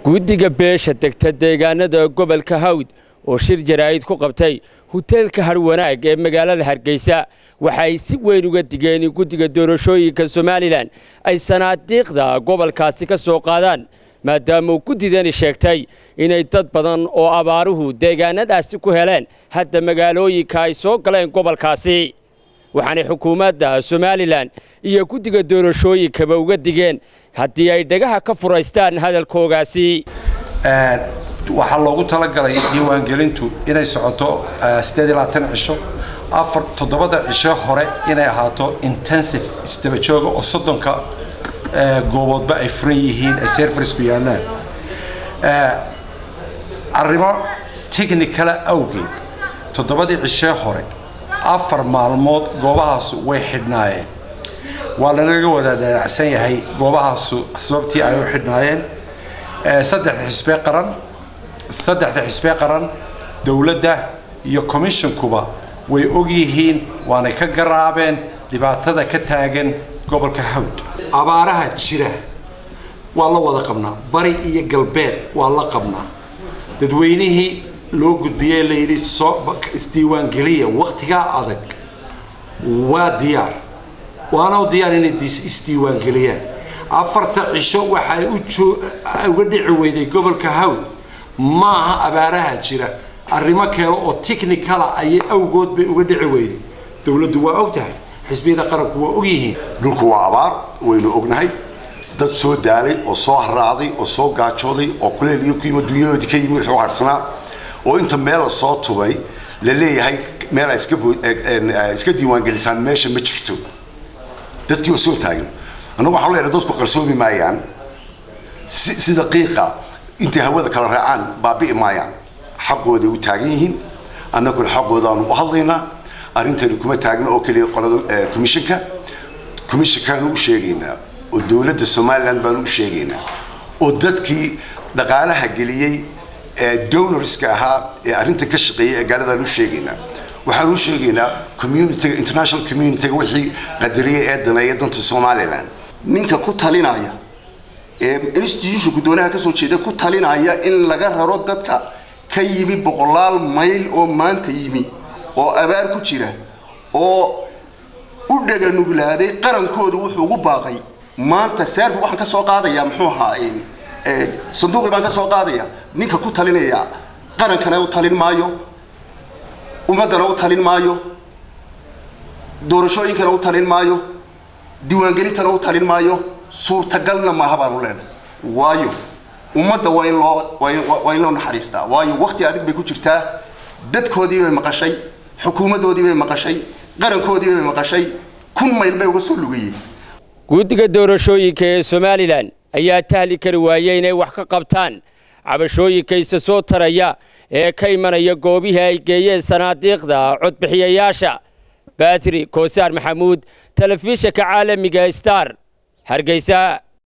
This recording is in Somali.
guddiga beesha degta deegaanada gobolka hawd oo shir jaraa'id ku qabtay huteelka harwanaag ee magaalada hargeysa waxa ay si weyn uga digeen in guddiga doorashooyinka somalilan ay sanaadiiqda gobolkaasi ka soo qaadaan maadaama uu guddidani sheegtay inay dad badan oo abaaruhu deegaanadaasi ku heleen hadda magaalooyinka ay soo galeen gobolkaasi waxaanay xukuumadda somalilan iyo guddiga doorashooyinkaba uga digeen haddii ay dhagaha ka furaystaan hadalkoogaasi waxaa loogu talagalay diiwaangelintu inay socoto cisho afar toddobada cisho hore inay ahaato intensive isdabajooga oo soddonka gooboodba ay furan yihiin ay serfarisku yaallaan arrimo technicala awgeed toddobadii cishee hore afar maalmood goobahaasu way xidhnaayeen waa lanaga wada dhaacsan yahay goobahaasu sababtii ay u xidhnaayeen saddexda xisbee qaran saddexda xisbee qaran dowladda iyo commissionkuba way og yihiin waanay ka garaabeen dhibaatada ka taagan gobolka hawd abaaraha jira waa la wada qabnaa bari iyo galbeed waa la qabnaa dadweynihii loo gudbiyey layidhi soo isdiiwaangeliya waqtigaa adag waa diyaar waana diyaar inay isdiiwaangeliyaan afarta cisho waxay uga dhici weyday gobolka hawd maaha abaaraha jira arrimo kale oo technicala ayay awgood bay uga dhici weyday dowladdu waa og tahay xisbiyada qaranku waa og yihiin dhulku waa abaar waynu ognahay dad soo daalay oo soo haraaday oo soo gaajooday oo kuleel iyo kuima dunyadoodii ka yimi wuxuu harsanaa oo inta meel la soo tubay la leeyahay meel ay iska diiwaangelisaan meesha ma jirto dadkii oo soo taagan annagu waxaan leenahay dadku qarsoomi maayaan sida qiiqa intay hawada kala raacaan baabi'i maayaan xaqooday u taagan yihiin annaguna xaqoodaanu u hadlaynaa arrintani kuma taagna oo keliya qolada commissionka commissionkaanu u sheegaynaa oo dowladda somaliland baanu u sheegaynaa oo dadkii dhaqaalaha geliyey ee donorska ahaa ee arrintan ka shaqeeyay ee gaaladaanu u sheegaynaa waxaan u sheegaynaa communityga international communityga wixii qadariyay ee daneeya danta somaliland ninka ku talinaya ee institutionku doonaha kasoo jeeda ku talinaya in laga raro dadka ka yimi boqolaal mayl oo maanta yimi oo abaar ku jira oo u dhaganuglaaday qarankooda wuxuu ugu baaqay maanta serf waxaan ka soo qaadayaa muxuu ahaa sanduuqii baan ka soo qaadaya ninka ku talinaya qarankana u talin maayo ummaddana u talin maayo doorashooyinkana u talin maayo diiwaangelintana u talin maayo suurtagalna maaha baanu leenahay waayo ummadda waa in loo waa in loo naxariistaa waayo waqti adig bay ku jirtaa dadkoodii bay maqashay xukuumaddoodii bay maqashay qarankoodii bay maqashay kun mayl bay uga soo lugayeen guddiga doorashooyinka ee somalilan ayaa tahli kari waayey inay wax ka qabtaan cabashooyinka isa soo taraya ee ka imanaya goobihii ay geeyeen sanaadiiqda codbixiyayaasha baatri koosaar maxamuud telefishinka caalamiga star hargeysa